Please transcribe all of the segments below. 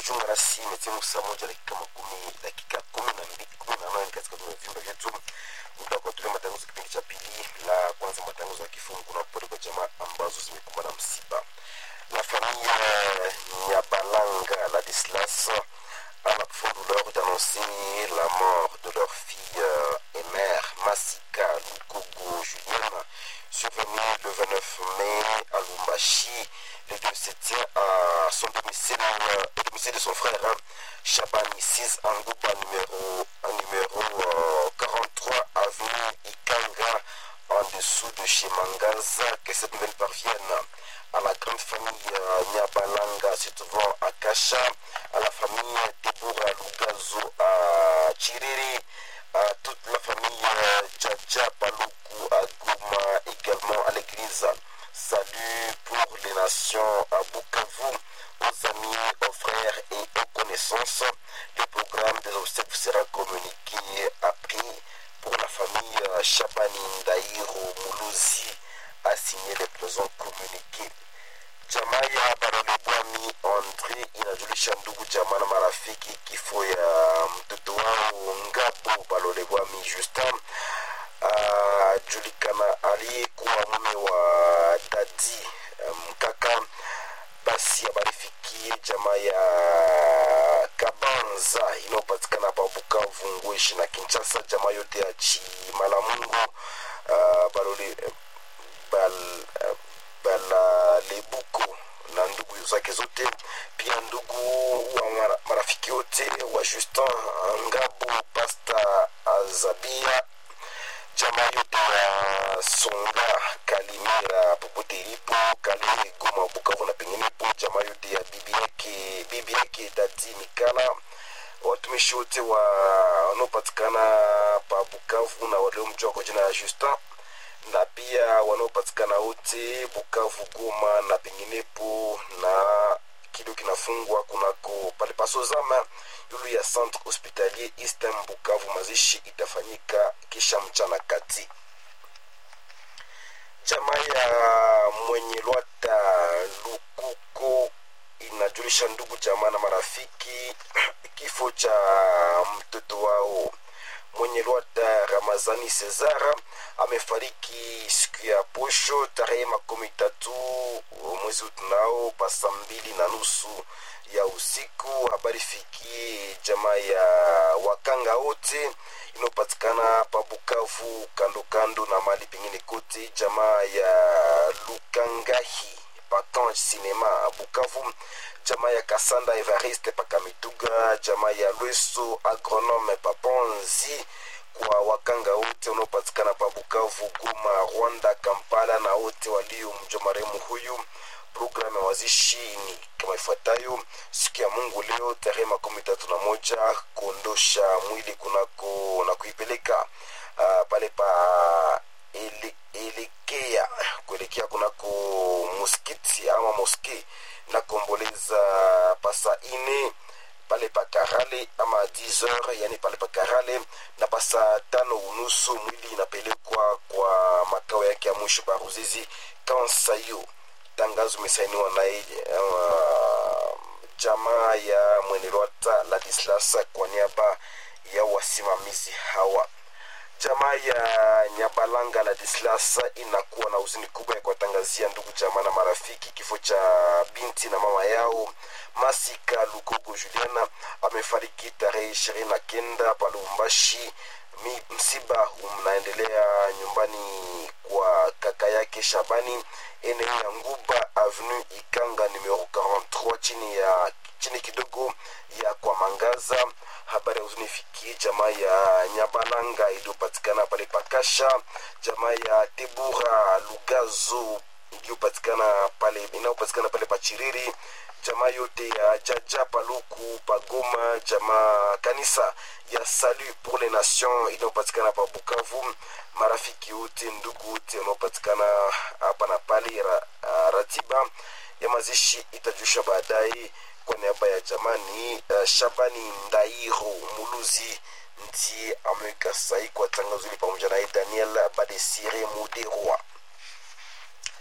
unajiunga nasi imetimu saa moja dakika makumi dakika kumi na mbili kumi na nane katika vyumba vyetu muda wa kuwatolea matangazo kipindi cha pili la kwanza matangazo ya kifungu na pole kwa jamaa ambazo zimekumbwa na msiba la famille Nyabalanga Ladislas a la profonde douleur d'annoncer la mort de leur fille euh, et mère Massika Lukogo Julienne survenue le 29 mai à Lumbashi les deux se tient à son domicile, euh, au domicile de son frère hein, Chabani 6 Angouba numéro, un numéro euh, 43 avenue Ikanga en dessous de chez Mangaza que cette nouvelle parvienne à la grande famille euh, Nyabalanga se trouvant à Kacha, à la famille Deborah Lugazo à Chiriri, à toute la famille euh, Djadja Paluku à Goma, également à l'église. Salut pour les nations à Bukavu, aux amis, aux frères et aux connaissances. Le programme des obsèques sera communiqué après pour la famille euh, Chabani Ndairo Muluzi a signé les présents communiqués. Jamaa ya Barolebwami Andre inajulisha ndugu jamaa na marafiki kifo ya mtoto wao Ngabo Balolebwami Justin ajulikana aliyekuwa mume wa dadi mkaka. Basi habari fikie jamaa ya Kabanza inayopatikana pa Bukavu, Ngweshi na Kinshasa, jamaa yote ya Chimalamungu uh, Balole bal, uh, Balalebuko na ndugu zake zote, pia ndugu wa mara, marafiki wote wa Justin Ngabo, Pasta Azabia, jamaa yote ya Songa, Kalimera, popote ilipo, Kalehe, Goma, Bukavu na penginepo, jamaa yote ya bibi yake bibi yake Dadi Mikala, watumishi wote wa wanaopatikana pa Bukavu na waliomjua kwa jina ya Justin na pia wanaopatikana wote Bukavu, Goma na penginepo, na kido kinafungwa kunako pale pasozama yulu ya centre hospitalier Eastern Bukavu. Mazishi itafanyika kisha mchana kati. Jamaa ya mwenye lwata Lukuko inajulisha ndugu jamaa na marafiki kifo cha mtoto wao mwenye lwata Ramazani Cesara amefariki siku ya posho tarehe makumi tatu mwezi utunao pasa mbili na nusu ya usiku. Habari fikie jamaa ya wakanga wote inayopatikana pa Bukavu kando kando na mali pengine kote, jamaa ya Lukangahi Pakan Cinema Bukavu, jamaa ya Kasanda Evariste Pakamituga, jamaa ya Lweso Agronome Paponzi kwa wakanga wote wanaopatikana pa Bukavu, Goma, Rwanda, Kampala na wote waliomjua marehemu huyu. Programu ya wazishi ni kama ifuatayo: siku ya Mungu leo tarehe makumi tatu na moja kuondosha mwili kunako na kuipeleka uh, pale pa ele, elekea kuelekea kunako muskiti ama moske na kuomboleza pasa ine pale pa Karale ama 10h, yani pale pa Karale, na pasa tano unusu mwili inapelekwa kwa makao yake ya mwisho pa Ruzizi Kansayo. Tangazo imesainiwa na uh, jamaa ya Mwenelwata Ladislas kwa niaba ya wasimamizi hawa. Jamaa ya Nyabalanga Ladislas inakuwa na huzuni kubwa ya kuwatangazia ndugu jamaa na marafiki kifo cha binti na mama yao Masika Lukogo Juliana amefariki tarehe ishirini na kenda pa Lubumbashi. Msiba unaendelea nyumbani kwa kaka yake Shabani, eneo ya Nguba Avenue Ikanga numero 43 chini ya chini kidogo ya kwa Mangaza. Habari ya huzuni ifikie jamaa ya Nyabalanga iliyopatikana pale Pakasha, jamaa ya Tebura Lugazo iliyopatikana pale inayopatikana pale Pachiriri, jamaa yote ya Jaja Paluku Pagoma, jamaa kanisa ya Salut pour les Nations inayopatikana pa Bukavu, marafiki wote, ndugu wote wanaopatikana hapa na pale. Ra, ratiba ya mazishi itajushwa baadaye. Kwa niaba ya jamani, uh, Shabani Ndairo Muluzi ndiye ameweka sahi kwa tangazo hili pamoja naye Daniel Badesire Muderwa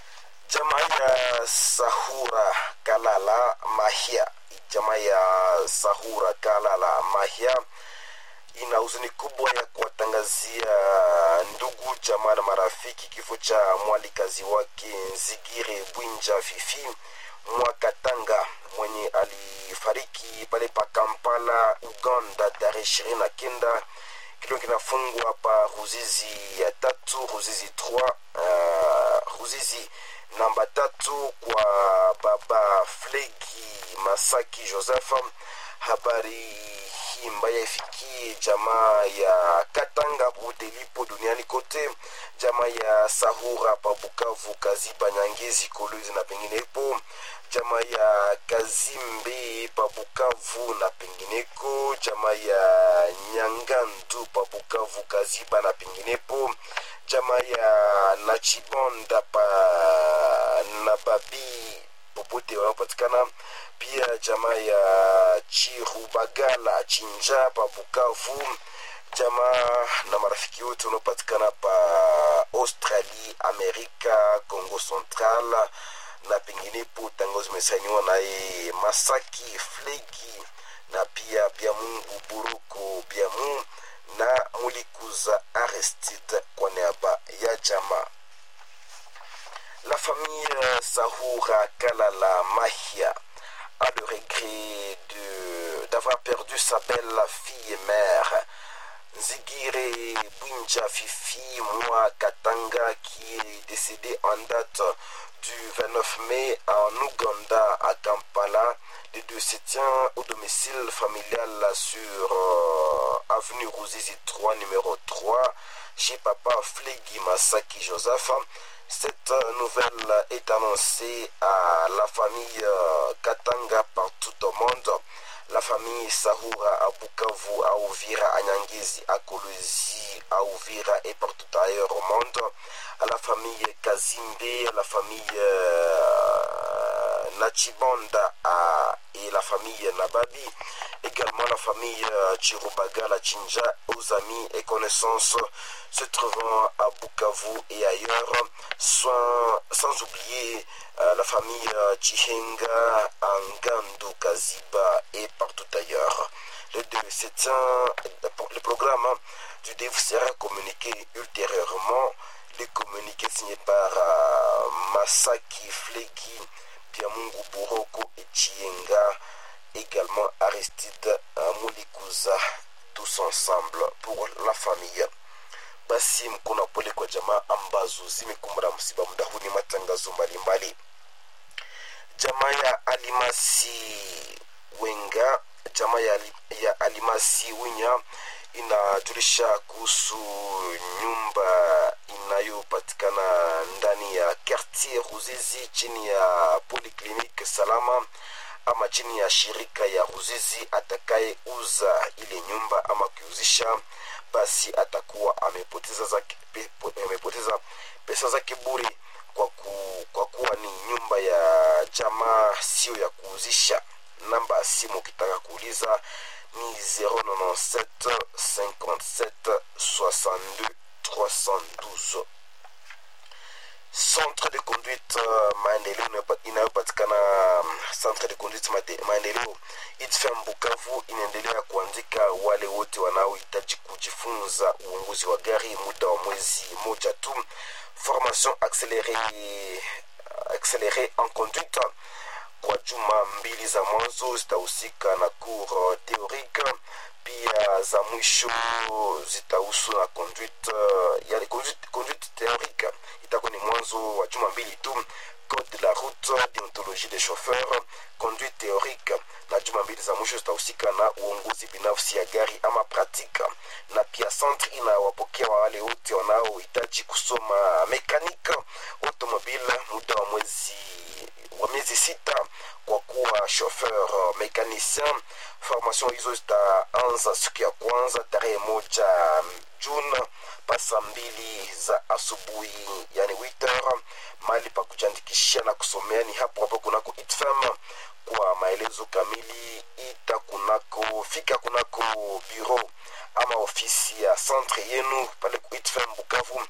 jamaa ya sahura kalala mahia jamaa ya sahura kalala mahia ina huzuni kubwa ya kuwatangazia ndugu jamaa na marafiki kifo cha mwalikazi wake nzigire bwinja fifi mwakatanga mwenye alifariki pale pa kampala uganda tarehe ishirini na kenda kilio kinafungwa pa ruzizi ya tatu ruzizi 3 uh, ruzizi namba tatu kwa baba flegi masaki joseph habari hii mbaya ifikie jamaa ya katanga popote ilipo duniani kote jamaa ya sahura pa bukavu kaziba nyangezi kolwezi na penginepo jamaa ya kazimbe pa bukavu na pengineko jamaa ya nyangandu pa bukavu kaziba na penginepo jamaa ya nachibonda pa na babi popote wanaopatikana pia jamaa ya chirubagala chinja pa bukavu jamaa na marafiki wote wanaopatikana pa australie amerika congo central na penginepo tango zimesainiwa naye masaki flegi na pia byamungu buruko byamu na mulikuza aristide kwa niaba ya jamaa la famille Sahura Kalala Mahia a le regret de, d'avoir perdu sa belle fille et mère, Nzigire Bunja Fifi Mwa Katanga, qui est décédée en date du 29 mai en Ouganda, à Kampala. Les deux se tient au domicile familial sur euh, avenue Rouzizi 3, numéro 3, chez papa Flegi Masaki Joseph. Cette nouvelle est annoncée à la famille Katanga partout au monde. La famille Sahura à Bukavu, à Ouvira, à Nyangezi, à Kolwezi, à Ouvira et partout ailleurs au monde. À la famille Kazimbe, à la famille euh, Nachibonda à, et la famille Nababi. Également la famille euh, Chirubaga, la Chinja, aux amis et connaissances se trouvant à Bukavu et ailleurs, sans, sans oublier euh, la famille euh, Chihenga, Angandu, Kaziba et partout ailleurs. Le, le programme du DEV sera communiqué ultérieurement. Les communiqués signés par euh, Masaki Flegi, Biamungu Buroko et Chihenga, également Aristide Mulikuza, tous ensemble pour la famille. basi mkono pole kwa jamaa ambazo zimekumbana msiba muda huu ni matangazo mbalimbali jamaa ya alimasi wenga jamaa ya, ya alimasi winya inajulisha kuhusu nyumba inayopatikana ndani ya quartier ruzizi chini ya polyclinique salama ama chini ya shirika ya ruzizi atakayeuza ile nyumba ama kuuzisha basi atakuwa amepoteza, zake, pe, amepoteza pesa zake bure kwa, ku, kwa kuwa ni nyumba ya jamaa sio ya kuuzisha namba ya simu ukitaka kuuliza ni 097 57 62 312 centre de conduite uh, maendeleo inayopatikana centre de conduite maendeleo itfm bukavu inaendelea kuandika wale wote wanaohitaji kujifunza uongozi wa gari muda wa mwezi moja tu formation accélérée, accélérée en conduite kwa juma mbili za mwanzo zitahusika na cour théorique pia za mwisho zitahusu na conduite yani conduite, conduite théorique itakuwa ni mwanzo wa juma mbili tu code de la route déontologie des chauffeurs conduite théorique na juma mbili za mwisho zitahusika na uongozi binafsi ya gari ama pratique na pia centre inawapokea wale wote wanaohitaji kusoma mekanique automobile muda wa mwezi wa miezi sita kwa kuwa chauffeur mécanicien formation hizo zitaanza siku ya kwanza tarehe moja june pasa mbili za asubuhi yani 8 mahali pa kujiandikishia na kusomea ni hapo hapo kunako itfam kwa maelezo kamili ita kunako fika kunako bureau ama ofisi ya centre yenu pale ku itfam bukavu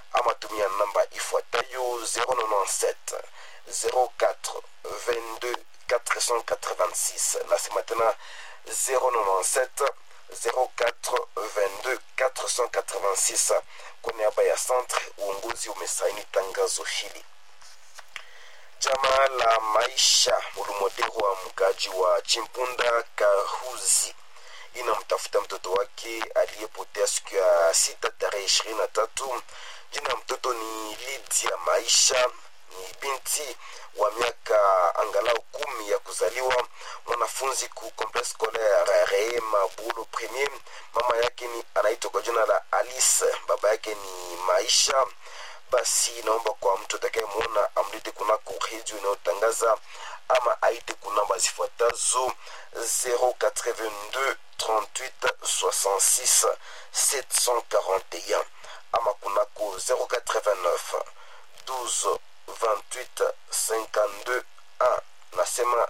ama tumia namba ifuatayo 097 04 22 486 nasema tena 097 04 22 486 kwa niaba ya centre uongozi umesaini tangazo hili Chama la maisha Mulumodero wa mkaji wa Chimpunda Kahuzi inamtafuta mtoto wake aliyepotea siku ya sita tarehe ishirini na tatu. Jina ya mtoto ni Lydia Maisha, ni binti wa miaka angalau kumi ya kuzaliwa, mwanafunzi ku complexe scolaire Rehema Bulo Premier. Mama yake ni anaitwa kwa jina la Alice, baba yake ni Maisha basi naomba kwa mtu atakayemwona amlete kunako redio inayotangaza ama aite kunamba zifuatazo 082 38 66 741 ama kunako 089 12 28 52 1 nasema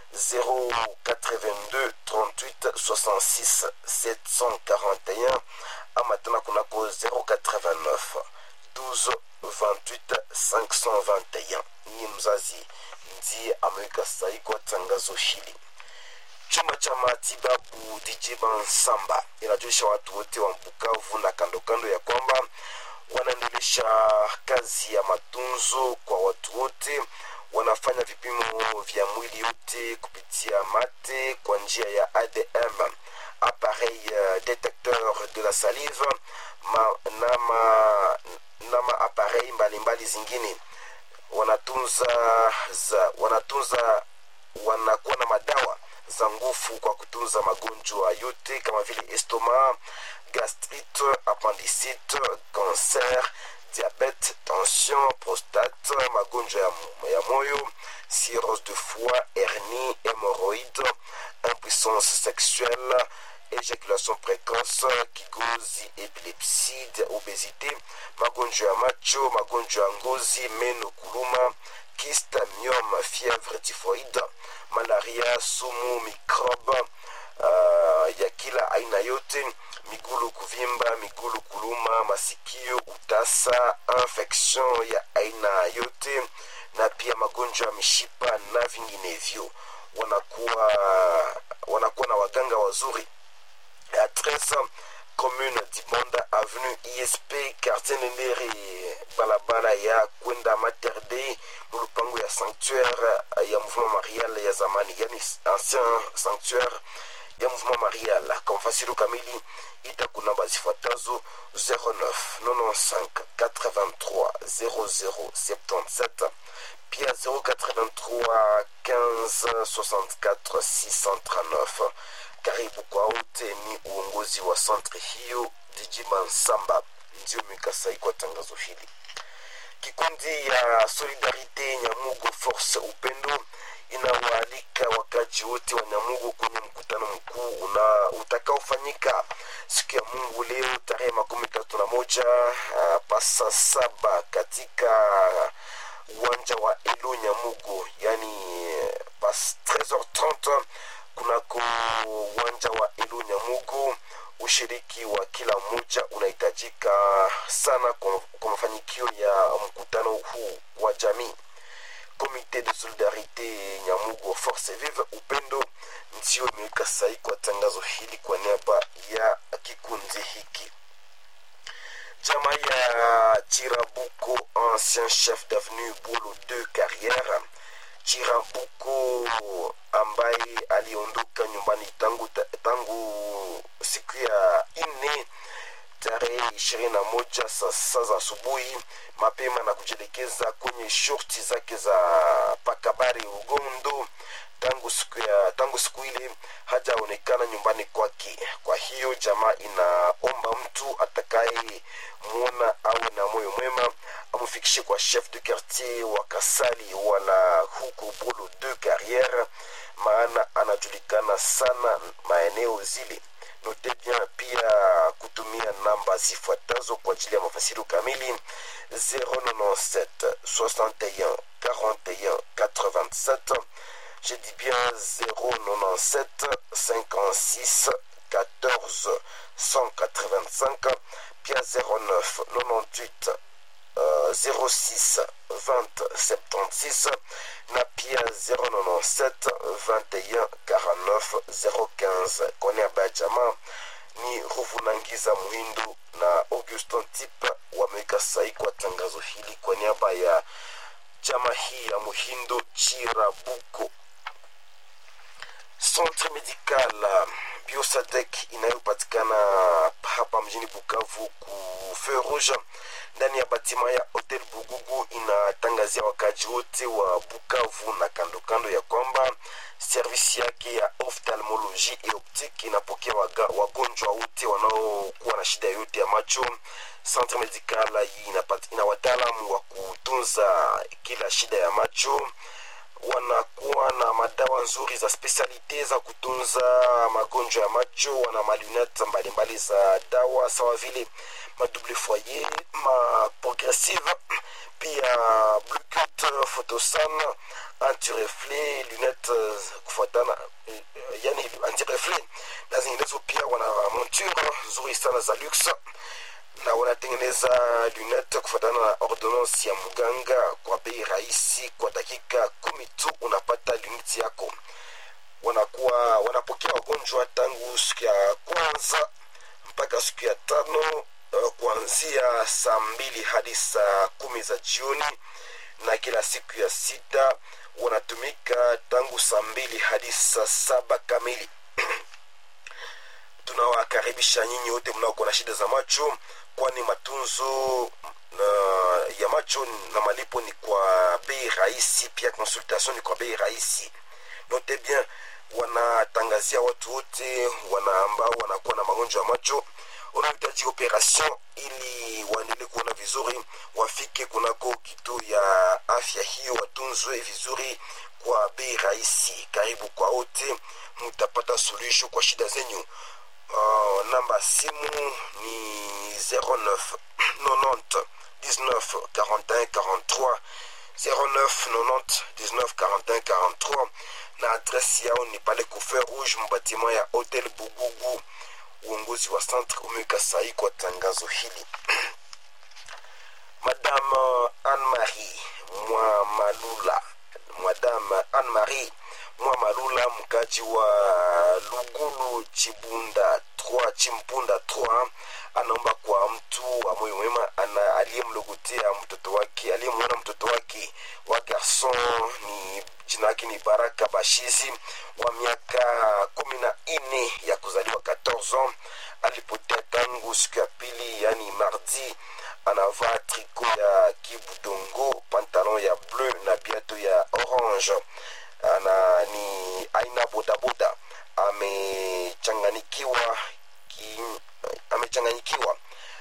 082 38 66 741 ama tena kunako 089 12 28 521 ni mzazi ndiye ameweka sahi kwa tangazo hili chumba cha matibabu dj bansamba inajulisha watu wote wa bukavu na kando kando ya kwamba wanaendelesha kazi ya matunzo kwa watu wote wanafanya vipimo vya mwili yote kupitia mate kwa njia ya adm appareil uh, détecteur de la salive ma, na ma, na maapparei mbalimbali zingine wanatunza za, wanatunza wanakuwa na madawa za nguvu kwa kutunza magonjwa yote kama vile estoma gastrite appendicite cancer diabete tension prostate magonjwa ya, ya moyo cirrhose de foie hernie hémorroïde impuissance sexuelle éjaculation précoce, kigozi, epilepsie, obésité, magonjwa ya macho, magonjwa ya ngozi, meno kuluma, kista, myome, fièvre typhoïde, malaria, sumu, microbe uh, ya kila aina yote, migulu kuvimba, migulu kuluma, masikio, utasa, infection ya aina yote, na pia magonjwa ya mishipa na vinginevyo. Wanakuwa wanakuwa na waganga wazuri adresse commune Dibonda avenue ISP quartier Nendere balabala ya kwenda Mater Dei mulupango ya sanctuaire ya mouvement marial ya zamani yani ancien sanctuaire ya mouvement marial kwa mfasiri kamili ita kunamba zifuatazo 09 95 83 00 77 pia 083 15 64 639 karibu kwa wote ni uongozi wa centre hiyo dijima nsamba ndio mikasai kwa tangazo hili kikundi ya solidarite nyamugo force upendo inawaalika wakaji wote wa nyamugo kwenye mkutano mkuu una utakaofanyika siku ya mungu leo tarehe makumi tatu na moja uh, pasa saba katika uwanja wa elo nyamugo yani pas 13h30 kunako uwanja wa elu nyamugo ushiriki wa kila mmoja unahitajika sana kwa, kwa mafanikio ya mkutano huu wa jamii komite de solidarite nyamugo force vive upendo ndio imeweka sahi kwa tangazo hili kwa niaba ya kikundi hiki jama ya chirabuko ancien chef d'avenue bolo 2 carrière Chirambuko ambaye aliondoka nyumbani tangu, tangu siku ya nne tarehe ishirini na moja saa saa za asubuhi mapema na kujielekeza kwenye shorti zake za pakabari ugondo tangu siku ya tangu siku ile hajaonekana nyumbani kwake kwa hiyo jamaa inaomba mtu atakaye mwona awe na moyo mwema amfikishe kwa chef de quartier wa kasali wala huko bolo de carriere maana anajulikana sana maeneo zile note bien pia kutumia namba zifuatazo kwa ajili ya mafasirio kamili 097 61 41 87 je dis bien 097 56 14 185 pia 09 98 06 20 76 na pia 097 21 49 015 kwa niaba ya jamaa ni ruvunangiza muhindu na augustin tip wameweka sahi kwa tangazo hili kwa niaba ya chama hii ya muhindo chirabuko centre medical biosadek inayopatikana hapa mjini bukavu ku feu rouge ndani ya batima ya hotel bugugu inatangazia wakaji wote wa bukavu na kando kando ya kwamba servisi yake ya ophthalmologie et optique inapokea waga, wagonjwa wote wanaokuwa na shida yote ya macho centre medical hii ina wataalamu wa kutunza kila shida ya macho wanakuwa na madawa nzuri za spesialite za kutunza magonjwa ya macho wana malunete mbalimbali za dawa sawa vile madouble foyer maprogressive pia blucut photosan antireflet lunette kufuatana yani antireflet na zinginezo pia wana monture nzuri sana za luxe na wanatengeneza lunette kufuatana na ordonnance ya mganga kwa bei rahisi kwa dakika kumi tu unapata lunette yako wanakuwa wanapokea wagonjwa tangu siku ya kwanza mpaka siku ya tano uh, kuanzia saa mbili hadi saa kumi za jioni na kila siku ya sita wanatumika tangu saa mbili hadi saa saba kamili tunawakaribisha nyinyi wote mnaokuwa na shida za macho kwani matunzo na, ya macho na malipo ni kwa bei rahisi pia consultation ni kwa bei rahisi note bien wanatangazia watu wote wana ambao wanakuwa na magonjwa ya macho wanaohitaji operation ili waendelee kuona vizuri wafike kunako kituo ya afya hiyo watunzwe vizuri kwa bei rahisi karibu kwa wote mutapata suluhisho kwa shida zenyu uh, namba simu ni 09 90 19 41 43 09 90 19 41 43 na adresi yao ni pale kufe rouge mbatima ya hotel bugugu uongozi wa centre umeweka sahi kwa tangazo hili madame anne marie mwa malula madame anne marie mwa malula mkaji wa lugulu chibunda 3 chimpunda 3 anaomba kwa mtu wa moyo mwema aliyemlogotea mtoto wake aliyemwona mtoto wake wa garson ni jina yake ni baraka bashizi wa miaka kumi na nne ya kuzaliwa 14 ans alipotea tangu siku ya pili yani mardi anavaa triko ya kibudongo pantalon ya bleu na biato ya orange ana ni aina bodaboda amechanganikiwa amechanganyikiwa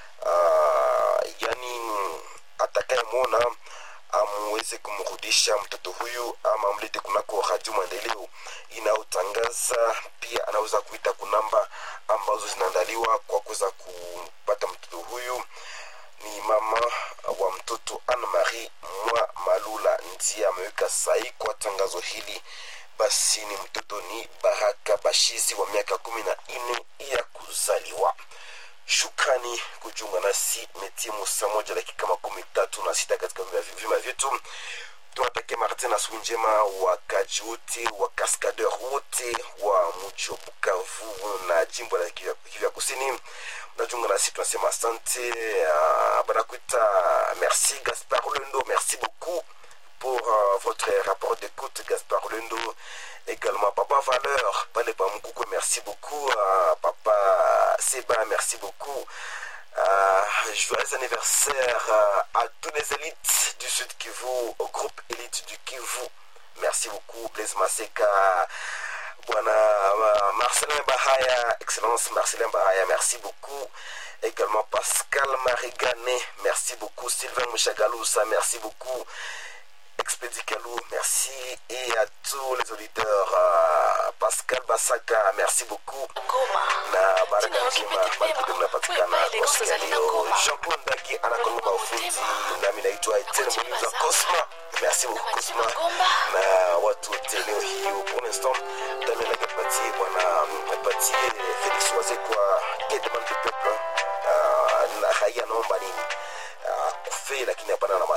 uh, yani atakayemwona amweze kumrudisha mtoto huyu ama amlete kunako radio maendeleo inayotangaza pia anaweza kuita kunamba ambazo zinaandaliwa kwa kuweza kupata mtoto huyu ni mama wa mtoto anne marie mwa malula ndiye ameweka sahi kwa tangazo hili basi ni mtoto ni baraka bashizi wa miaka kumi na nne ya kuzaliwa shukrani kujiunga nasi metimu saa moja dakika makumi tatu na sita katika vima vyetu tunatakia martin na siku njema wakaji wote wa kaskadeur wote wa mji wa bukavu na jimbo la kivya kusini mnajiunga nasi tunasema asante uh, banakuita merci gaspard lendo merci beaucoup pour uh, votre rapport d'écoute gaspard lendo également papa valeur pale pa mukukwe merci beaucoup uh, papa seba merci beaucoup Uh, joyeux anniversaire uh, à tous les élites du Sud Kivu, au groupe élite du Kivu. Merci beaucoup, Blaise Maseka, Bwana uh, Marcelin Bahaya, Excellence Marcelin Bahaya, merci beaucoup. Également Pascal Marigane, merci beaucoup. Sylvain Mouchagalousa, merci beaucoup. Expédit Kalou, merci. Et à tous les auditeurs, uh, Pascal Basaka, merci beaucoup. Na baraka njema bado mnapatikana kwa siku ya leo. Jean Paul Ndaki anakonga ufundi, nami naitwa Etienne Muliza Cosma. Merci beaucoup Cosma na watu wote leo hii. Pour l'instant, Damien Nagapatie bwana Patie Felix Waze kwa Edmond de Peuple uh, na raia naomba nini uh, kufe lakini hapana na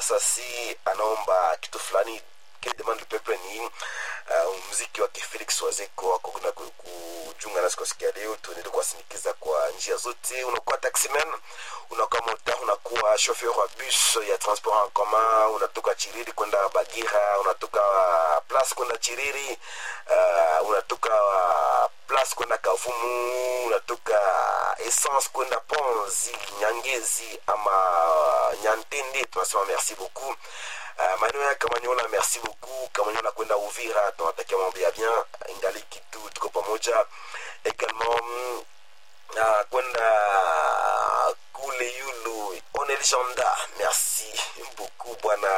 fulani que demande le peuple ni uh, mziki wake felix wazeko wako na ku- kujiunga nasi kwa siku ya leo tuendelee kuwasindikiza kwa njia zote unakuwa taximan unakuwa mota unakuwa chauffeur wa bus ya transport en commun unatoka chiriri kwenda bagira unatoka place kwenda chiriri uh, unatoka place kwenda kavumu unatoka essence kwenda ponzi nyangezi ama nyantende tunasema merci beaucoup Uh, maeneo ya kamanyola merci beaucoup kamanyola kwenda uvira tunatakia mambo ya bien ingali kitu tuko pamoja également mm, uh, kwenda kule yulu onelishanda merci beaucoup bwana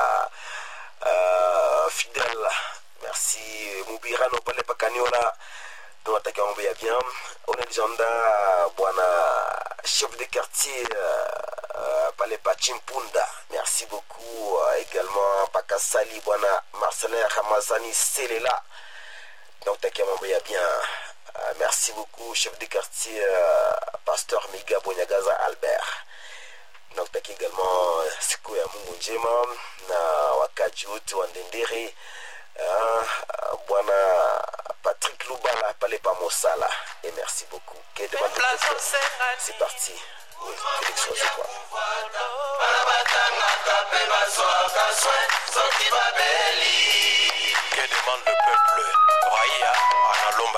uh, fidel merci mubirano pale pakaniola tunatakia mambo ya bien onelishanda bwana chef de quartier uh, pale pa chimpunda merci beaucoup uh, également pakasali bwana marcelin ramazani selela tunakutakia mambo ya bien uh, merci beaucoup chef de quartier uh, pasteur miga bonyagaza albert tunakutakia également uh, siku ya mungu njema na wakaji wote wa ndendere uh, uh, bwana patrick lubala pale pa mosala et merci beaucoup que demande le peuple. c'est parti oui, félix Wazekwa. Que demande le peuple Raia analomba